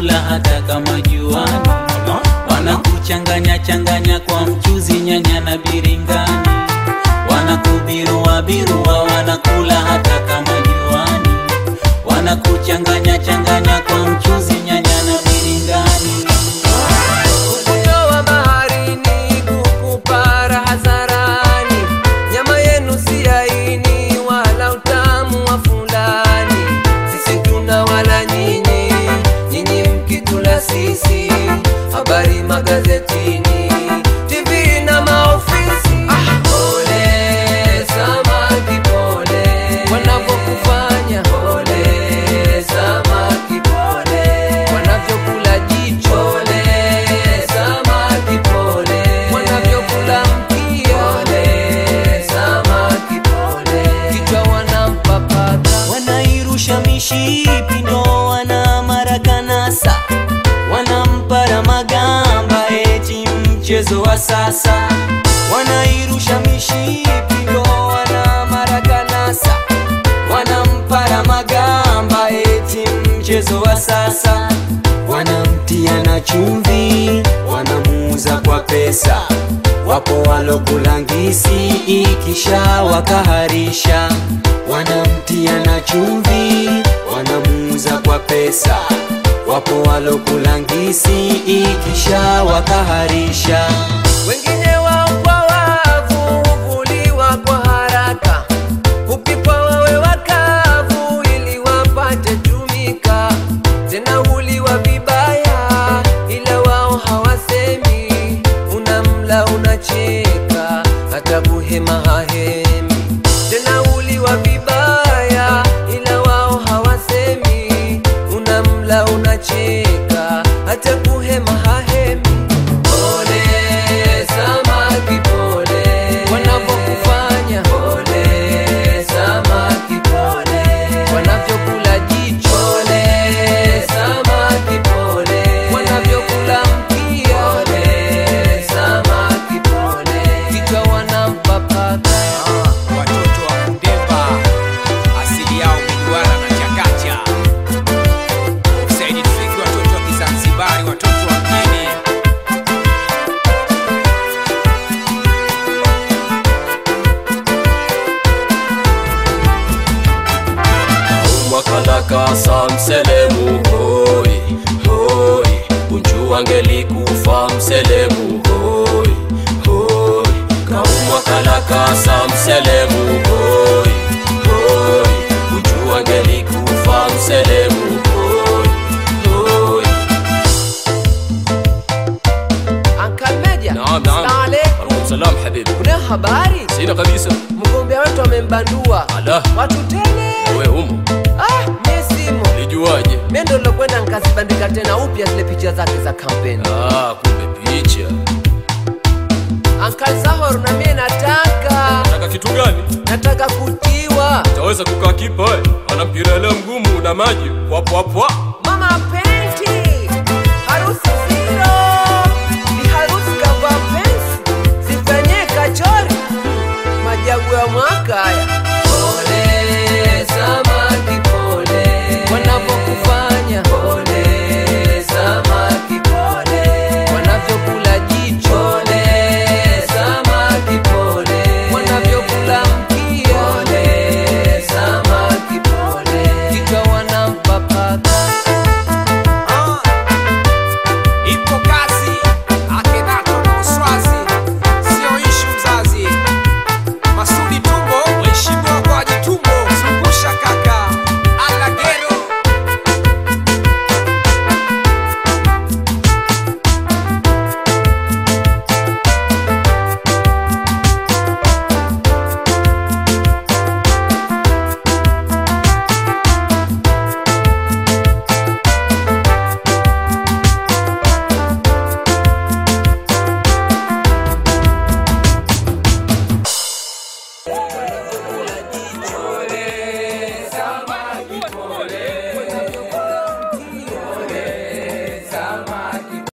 wanakula hata kama juani, wanakuchanganya changanya kwa mchuzi, nyanya na biringani, wanakubirua birua, wanakula hata kama juani, wanakuchanganya changanya kwa mchuzi, nyanya na biringani. Kutoa baharini kukupa raha zarani, nyama yenu si laini wala utamu wa fulani. Sisi tuna wala nyinyi, nyinyi mkitula sisi. Habari magazetini, TV na maofisi. Pole samaki, pole wanavyokufanya. Pole samaki, pole wanavyokula jicho. Pole samaki, pole wanavyokula mkia. Pole samaki, pole kichwa wanampapaka. wanairusha mishipi ndo wana marakanasa wanampara magamba eti mchezo wa sasa wanairusha mishipi ndo wana marakanasa wanampara magamba eti mchezo wa sasa wanamtia na chumvi wanamuuza kwa pesa wapo walokulangisi ikisha wakaharisha wanamtia na chumvi wanamuuza kwa pesa wapo walokulangisi ikisha wakaharisha wengine wao kwa wavu huvuliwa kwa haraka, hupikwa wawe wakavu ili wapate tumika, tena huliwa vibaya, ila wao hawasemi. Unamla unacheka, hata kuhema hahemi, tena huliwa vibaya, ila wao hawasemi. Unamla unacheka, hata kuhema hahemi. Pole samaki, pole wanavyokufanya. Pole samaki, pole wanavyokula jicho. Pole samaki, pole wanavyokula mkia. Pole samaki, pole kichwa wanampapaka. watoto wa Kundemba asili yao miduara na chakacha. Saidi Tufiki, watoto wa Kizanzibari, watoto wa mjini. mwakalakasa mselemu hoi hoi unju angelikufa mselemu hoi hoi kaumwakalakasa mselemu hoi hoi unju angelikufa mselemu hoi hoi Uncle Meja, Naam, naam. Assalamu alaikum. Alaikum salam habibi Kuna habari? sina kabisa Mgombea wetu amembandua ala watu tele. we humu Ah, mie simo. lijuaje Mimi ndo nilokwenda nikazibandika tena upya zile picha zake za kampeni. ah, kumbe picha Uncle Zahor na mie nataka taka kitu gani nataka kutiwa. taweza kukaa kipa ana mpira ile mgumu na maji wapwapwa